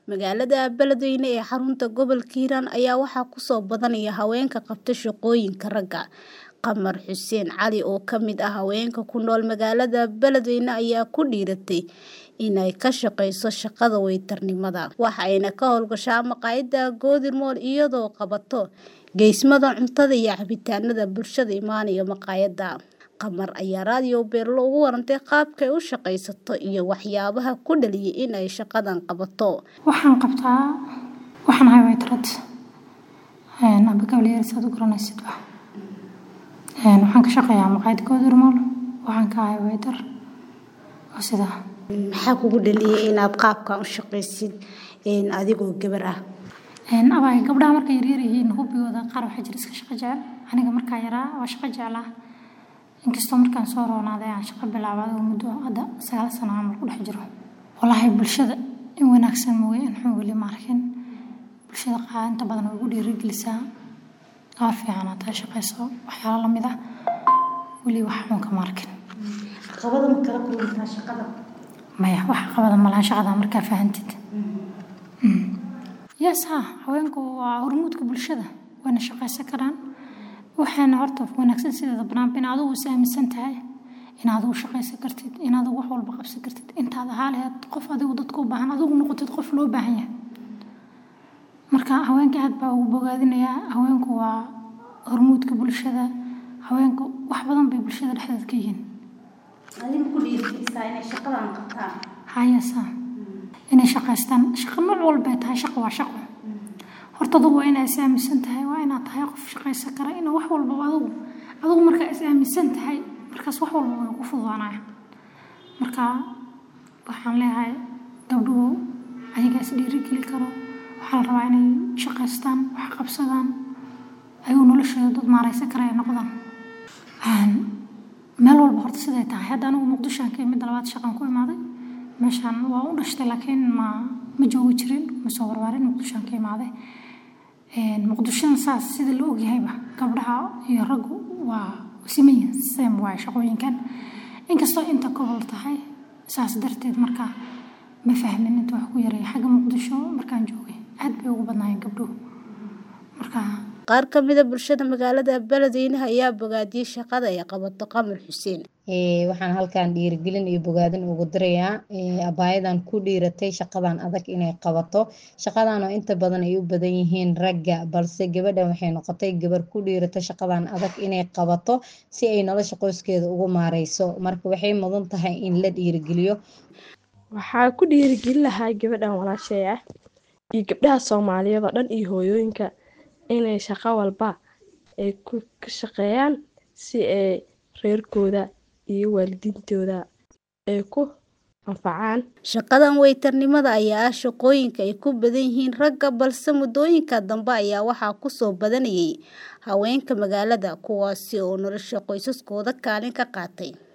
Magaalada Beledweyne ee xarunta gobolka Hiiraan ayaa waxaa ku soo badanaya haweenka qabta shaqooyinka ragga. Qamar Xuseen Cali oo ka mid ah haweenka ku nool magaalada Beledweyne ayaa ku dhiiratay inay ka shaqeyso shaqada waytarnimada. Waxa ayna ka hawlgashaa maqaayadda Golden Mall iyadoo qabato geesimada cuntada iyo cabitaanada bulshada imaanaya maqaayadda. Qamar ayaa raadiyo Beerlo uga warantay qaabka ay u shaqeysato iyo waxyaabaha ku dhaliyay in ay shaqadan qabato. Waxaan qabtaa waxaan ahay waytarad amba gabliyar saad u garanaysid ba waxaan ka shaqeeyaa maqaayad Golden Mall waxaan ka ahay waytar oo sidaa Maxaa kugu dhaliyay inaad qaabkan u shaqeysid adigoo gabar ah? abay gabdhaha markay yaryar yihiin hubigooda qaar waxaa jira iska shaqo jecel aniga markaa yaraa waa shaqo jeclaa inkastoo markaan soo roonaaday aan shaqo bilaabay oo muddo hadda sagaal sano camal ku dhex jiro wallaahi bulshada in wanaagsan mooye in xun weli ma arkin bulshada qaar inta badan way igu dhiirigelisaa gabar fiican aad tahay shaqeyso waxyaalo la mid ah weli wax xun kama arkin Caqabada ma kala kulantaa shaqada? maya wax caqabada ma laha shaqada markaa fahantid yes ha haweenku waa hormuudka bulshada wayna shaqeysan karaan waxaana horta wanaagsan sideeda banaanba in adigu is aaminsan tahay in adigu shaqeysan kartid in adigu wax walba qabsan kartid intaad ahaa lahayd qof adigu dadka u baahan adigu noqotid qof loo baahan yahay marka haweenka aad baa ugu bogaadinayaa haweenku waa hormuudka bulshada haweenku wax badan bay bulshada dhexdeeda ka yihiin Adiga ku dhiirigelisaa inay shaqadan qabtaan. hayasa inay shaqeystaan shaqo nooc walba ay tahay shaqo waa shaqo horta adigu waa inaad is aaminsan tahay waa inaad tahay qof shaqeysan kara inaa wax walbaba adigu adigu markaa is aaminsan tahay markaas wax walba way ku fududaanayaan marka waxaan leeyahay gabdhuhu ayagaa is dhiirigeli karo waxaa la rabaa inay shaqeystaan wax qabsadaan ayuu noloshooda dad maareysan kara ay noqdaan meel walba horta siday tahay hadda anigu muqdishoan ka imid labaad shaqan ku imaaday meeshaan waa u dhashtay laakiin ma ma joogi jirin ma soo warwaarin muqdishoan ka imaaday muqdishona saas sida la ogyahayba gabdhaha iyo raggu waa simayin same waaye shaqooyinkan inkastoo inta gobol tahay saas darteed marka ma fahmin inta wax ku yareeya xagga muqdisho markaan joogay aad bay ugu badnaayeen gabdhuhu marka Qaar ka mid ah bulshada magaalada Beledweyne ayaa bogaadiyay shaqada ay qabato Qamar Xuseen. waxaan halkan dhiirigelin iyo bogaadin ugu dirayaa abaayadan ku dhiiratay shaqadan adag inay qabato shaqadan oo inta badan ay u badan yihiin ragga balse gabadhan waxay noqotay gabar ku dhiirata shaqadan adag inay qabato si ay nolosha qoyskeeda ugu maareyso marka waxay mudan tahay in la dhiirigeliyo waxaa ku dhiirigelin lahaa gabadhan walaashay ah iyo gabdhaha soomaaliyeed oo dhan iyo hooyooyinka inay shaqo walba ay ka shaqeeyaan si ay reerkooda iyo waalidiintooda ay ku anfacaan Shaqadan waytarnimada ayaa ah shaqooyinka ay ku badan yihiin ragga balse muddooyinka dambe ayaa waxaa ku soo badanayay haweenka magaalada kuwaasi oo nolosha qoysaskooda kaalin ka qaatay.